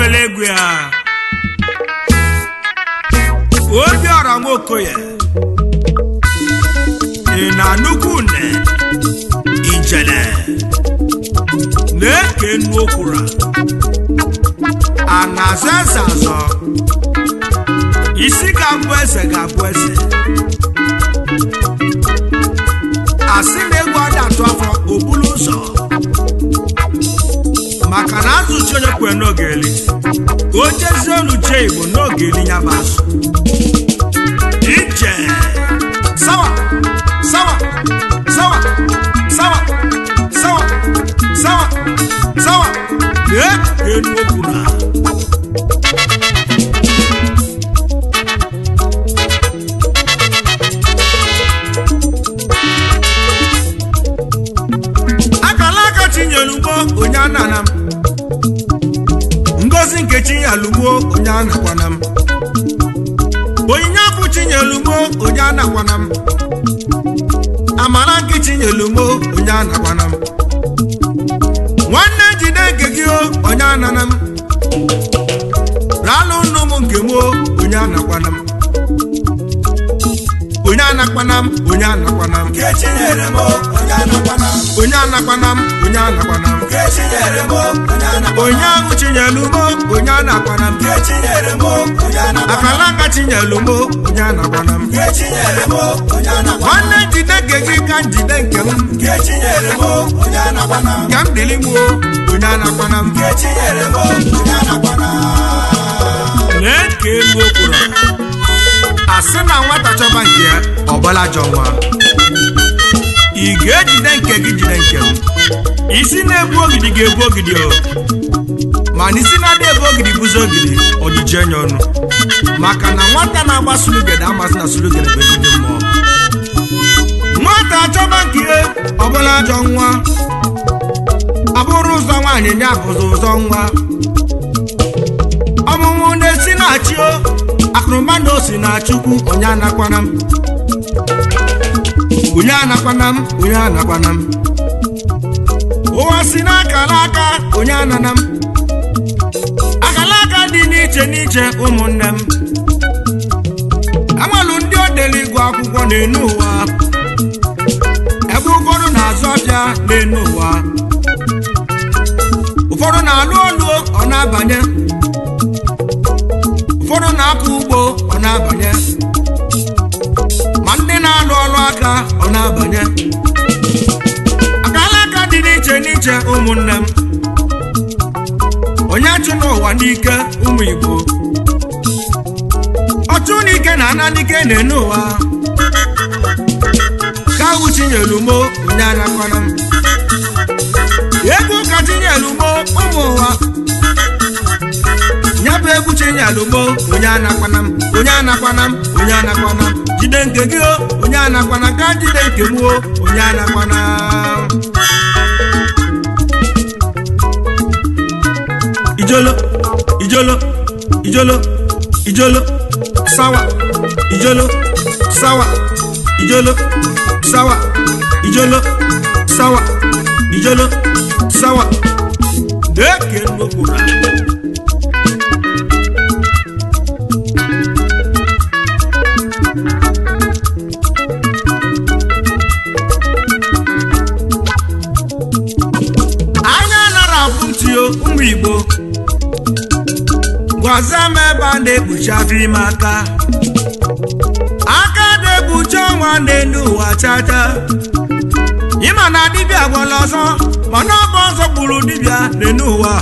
were egwu ya obiọra nwokoye ị na nnukwu une ijele na-eke nnu okwura a na-azọ eze azọ isi ga-abụ eze ga-abụ eze asị na egwu ada atụ afọ obulu ụzọ maka na azụchi onye kwe n'oge eli ka o jezie olu jee igbo n'oge eli ya bụ azụ ije sawa sawa sawa sawa sawa sawa sawa lee enu okwu na akala aka chinyelugbo onye anana m ngozi nke chinyelugbo onye anakwana m onyinye afụ chinyelugbo onye anakwana m amara nke chinyelugbo onye anakwana m nwanne jide nke gị o onye anana m ralụ nnu m nke m o onye anakwana m onye anakwana m onye anakwana m Nkechi nyere m onye anakwana m. onye anakwana m onye anakwana m Nkechi nyere m onye anakwana m. onye ahụ chinyelugbo onye anakwana m Nkechi nyere m onye anakwana m. akala aka chinyelugbo onye anakwana m Nkechi nyere m onye anakwana m. nwanne jide nke gị ka njide nke m Nkechi nyere m onye anakwana m. ka m dịrị m o onye anakwana m Nkechi nyere m onye anakwana m. lee ka elu okwuru asị na nwata chọba nke ya ọgbala jọ nwa ị ga-ejide nke gị jide nke m isi na-egbu ogidi ga-egbu ogidi o mana isi na-adị ebe ogidi bụzi ogidi ojiji enye ọnụ maka na nwata na-agba sulugede amasị na sulugede bụ ezigbo mmụọ nwata achọba nke ya ọbụla ajọ nwa abụrụ ụzọ nwaanyị ya bụzi ụzọ nwa ọmụmụ na-esi na-achị o akụrụma na osi na chukwu onye anakwana m onye anakwana m onye anakwana m ụwa si n'akara aka onye anana m akara aka dị n'iche n'iche ụmụnne m amalụ ndị odeli ịgụ akwụkwọ n'enu ụwa ebe ụfọdụ na-azụ ọbịa n'enu ụwa ụfọdụ na-alụ olu ọ na-abanye ụfọdụ na-akọ ugbo ọ na-abanye ma ndị na-alụ ọrụ aka ọ na-abanye akala aka dị n'iche n'iche ụmụnne m onye chụ n'ụwa n'ike ụmụ igbo ọchụ n'ike na ana n'ike na-ene ụwa ka ahụ chinyelu mo onye anakwana m egwu ka chinyelu mo ụmụ ụwa ya bụ egwu chinyelugbo onye anakwana m onye anakwana m onye anakwana m jide nke gị o onye anakwana ka jide nke m o onye anakwana ijolo ijolo ijolo ijolo sawa ijolo sawa ijolo sawa ijolo sawa ijolo sawa deke nnukwura anya nara afụ ntị o ụmụ igbo gwaza m ebe a na-ekpuchi afọ ime aka aka na-ekpuchi ọnwa n'elu ụwa chacha ịma na dibịa gwara ọzọ mana ọ bụ ọzọ gburu dibịa n'elu ụwa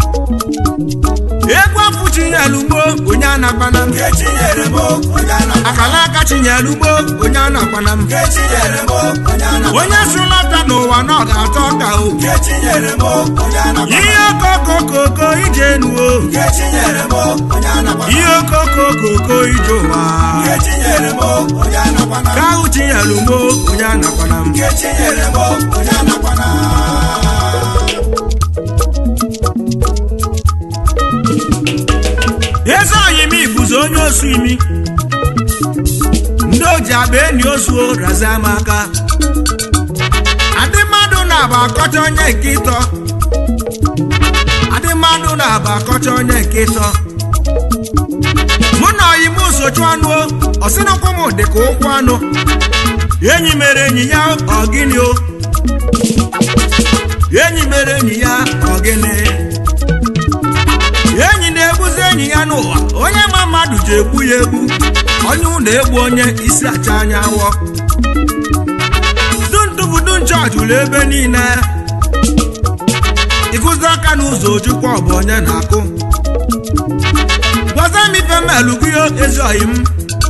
egwu afụ chinyelugbo onye anakwana m Nkechi nyere m onye anakwana m. akala aka chinyelugbo onye anakwana m Nkechi nyere m onye anakwana m. onye si lọta n'ụwa na ọ ga-atọ ọka o Nkechi nyere m onye anakwana m. ihe okokokoko ije nuo Nkechi nyere m onye anakwana m. ihe okokokoko ije ụwa Nkechi nyere m onye anakwana m. ka ahụ chinyelugbo onye anakwana m Nkechi nyere m onye anakwana m. eze ọyị m ibuzi onye osu imi ndị oji agba enyi ozuo razie m aka adị mmadụ na-agba akọcha onye nke ịtọ adị mmadụ mmadụ na-aba akọcha onye nke ịtọ mụ na oyi m sochu anụ o ọsịnụkwụ m dị ka ụkwụ anụ enyi mere enyi ya ọgịnị o enyi mere enyi ya ọgịnị enyi na-egbuzi enyi ya n'ụwa onye ma mmadụ ji egbu ya egbu onye ụlọ egbu onye isi acha anya awọ dundụbudu nchọọchị ụlọ ebe niile ịkụzi aka n'ụzọ ojukwa ọ bụ onye na-akụ gwaza m ife melu gị ezi oyi m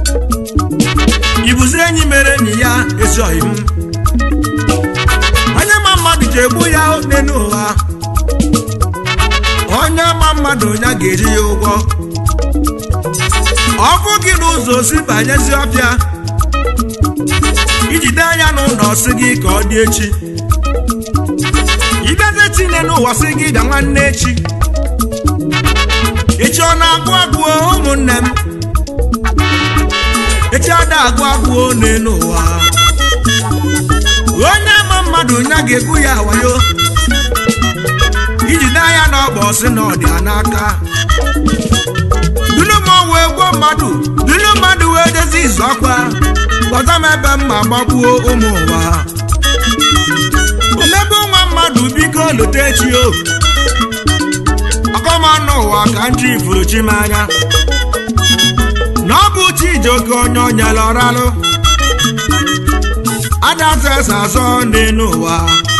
ibuzi enyi mere enyi ya ezi oyi m onye ma mmadụ ji egbu ya n'elu ụwa onye ma mmadụ ya ga-eji ya ụgwọ ọkụ gị n'ụzọ si banyezi ọbịa ijide anya n'ụlọ si gị ka ọ dị echi ịbịazi tinye n'ụwa si gị bịa nwanne echi echi ọ na-agụ agụọ ụmụnne m echi ada agụ agụọ n'elu ụwa onye ma mmadụ ya ga-egbu ya wayo ijide anya n'ọgba ọsị na ọdịa n'aka dunu m wee gwuo mmadụ dunu mmadụ wee dozi izu ọkwa gbọta m ebe m ma gbagbuo ụmụ ụwa omebe nwa mmadụ biko lote echi o ọkọmanụ ụwa ka nji ifuru chi m anya na ọ bụ Chijioke onye onyela ọralụ adazụ eze azọ n'elu ụwa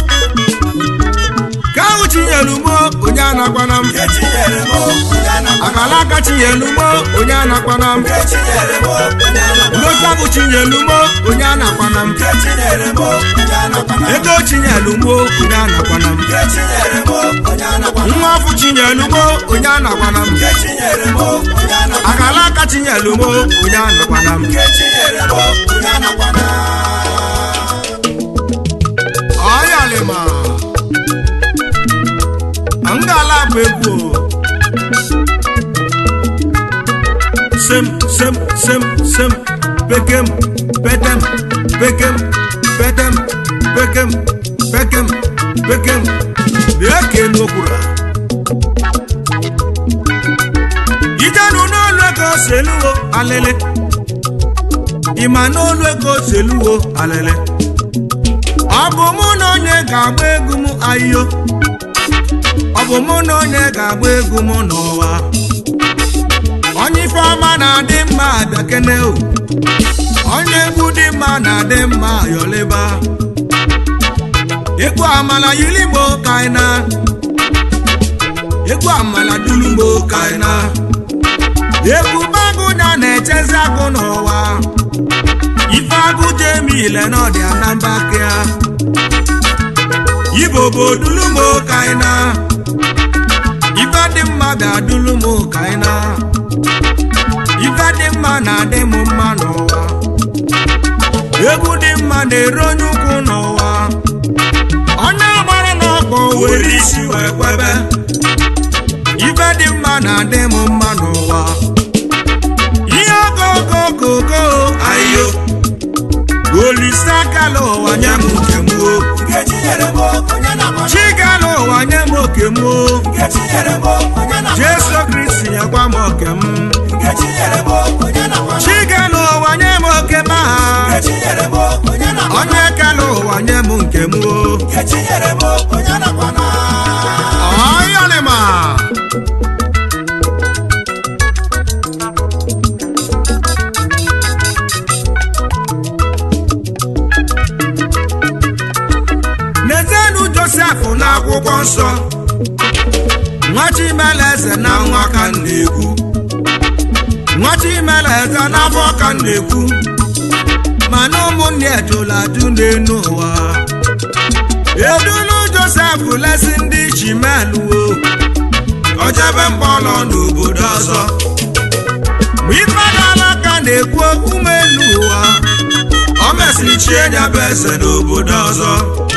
ka ahụ chinyelu mo onye anakwana m Echinyere m onye anakwana akala aka chinyelu mo onye anakwana m Echinyere m onye anakwana ndosa bụ chinyelu mo onye anakwana m Echinyere m onye anakwana ego chinyelu mo onye anakwana m Echinyere m onye anakwana nwa afọ chinyelu mo onye anakwana m Echinyere m onye anakwana akala aka chinyelu mo onye anakwana m Echinyere m onye anakwana ọyalịma ngala bụ egwu o. sem sem sem sem bekem betem bekem betem bekem bekem bekem bịa ka elu okwura ijenu n'olu ego seluwo alele ịma n'olu ego seluwo alele ọ bụ mụ na onye ga-agba egwu m ayo ọ bụ mụ na onye ga-agba egwu m n'ụwa onye ife ọma na-adị mma abịakene o onye egwu dị mma na-adị mma yọleba egwu amala yiligbo kaina egwu amala dulugbo kaina egwu bagụnya na-echezi agụ n'ụwa ife agụ jemile n'ọdị anamba kea ibo bụ dulumo kaina ife dị mma bịa dulumo kaina ife dị mma na-adị m mma n'ụwa egwu dị mma na-eru onye ukwu n'ụwa onye gbara n'ọkpọ were isi wee kwebe ife dị mma na-adị m mma n'ụwa ihe okokokoko ayo olisaakala ụwa nye m nke m o Echinyere m onye anakwana chigala ụwa nye m oke m o Echinyere m onye anakwana jesu kristi nyekwa m oke m Echinyere m onye anakwana chigala ụwa nye m oke m aha Echinyere m onye anakwana onye kala ụwa nye m nke m o Echinyere m onye anakwana ọyọlịma n'ezienụ josef n'akwụkwọ nsọ nwa chimeleze na nwa ka m na-ekwu nwa chimeleze n'afọ ka m na-ekwu mana ụmụnne ejuladu n'enu ụwa edulu josef lesi ndị chimeluo ojebe mkpọrọ n'obodo ọzọ mgbe ifedala ka na-ekwu okwu elu ụwa o mesịrị chie ya bụ eze n'obodo ọzọ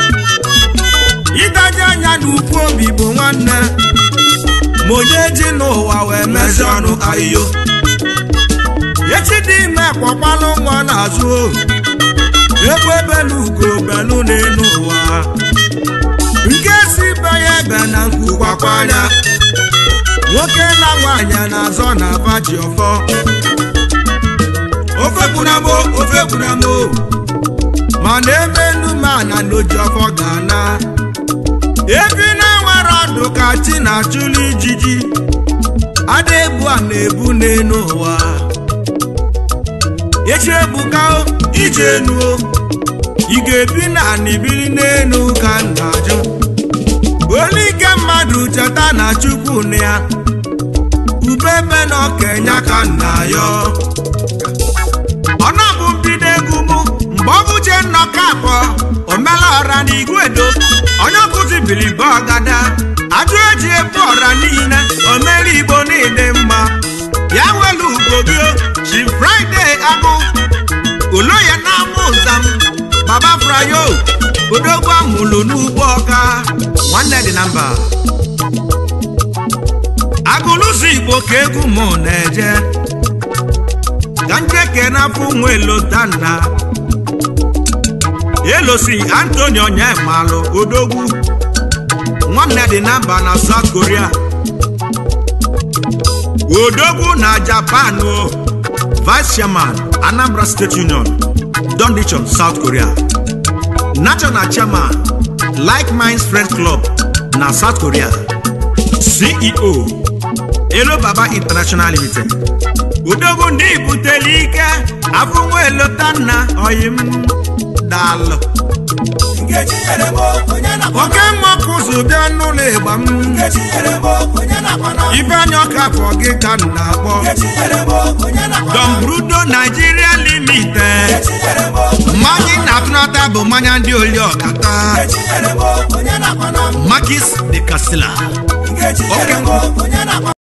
ịdaji anya n'ukwu obi bụ nwanne ma onye ji n'ụwa wee mezi ọnụ ahịhịo echi dị ime kpọkpalụ nwa n'azụ ohu ebe belu ugo belu n'elu ụwa nke si be ya ebe na nkwu gwakwa anya nwoke na nwaanyị na-azọ na aba ji ọfọ ofe gbunamo ofe gbunamo mana ebe enumana na oji ọfọ ga-ana ebi na-enwere ọdụ ka chi na-achụlụ ijiji ada ebu a na-ebu n'elu ụwa echi ebuka o, ije enu o. ị ga-ebi na anị biri n'elu ka m na-ajụ olu ike mmadụ cheta na chukwu na ya ubebe na ọkenya ka m na-ayọ ọ na-abụ mbido egwu mụ mgbe ọ bụ je nnọkọ abụọ omela ọra na igwedo onye ọkụzi bilibe ọgada ajụ eji ebu ọra niile omere igbo niile mma ya welu ugbo gị chi fraịde agụ ulo ya na-amụ nzam baba frayo odogwu amụlụ n'ugbo ọka nwanne dị na mba agụlụzi igbo ka egwu mụ na-eje ka njeke n'afọ nwe lotanna elosi antoni onyemalụ odogwu nwanne dị na mba na south korea odogwu na japan o vice chairman anambra state union dondichon south korea national chairman like minds friends club na south korea ceo elo baba international limited odogwu ndị buteli ike afọ nwa elotanna oyim daalụ Nkechi nyere m onye nakwa oke mmọkụzụ bịa n'ụlọ ịgba m Nkechi nyere m onye nakwa na ibe anya ọka afọ gị ka m na-akpọ Nkechi nyere m onye nakwa na dombrudo nigeria limited Nkechi nyere m mmanya ị na-atụnata bụ mmanya ndị oli ọkata Nkechi nyere m onye nakwa na makis de casila Nkechi nyere m onye nakwa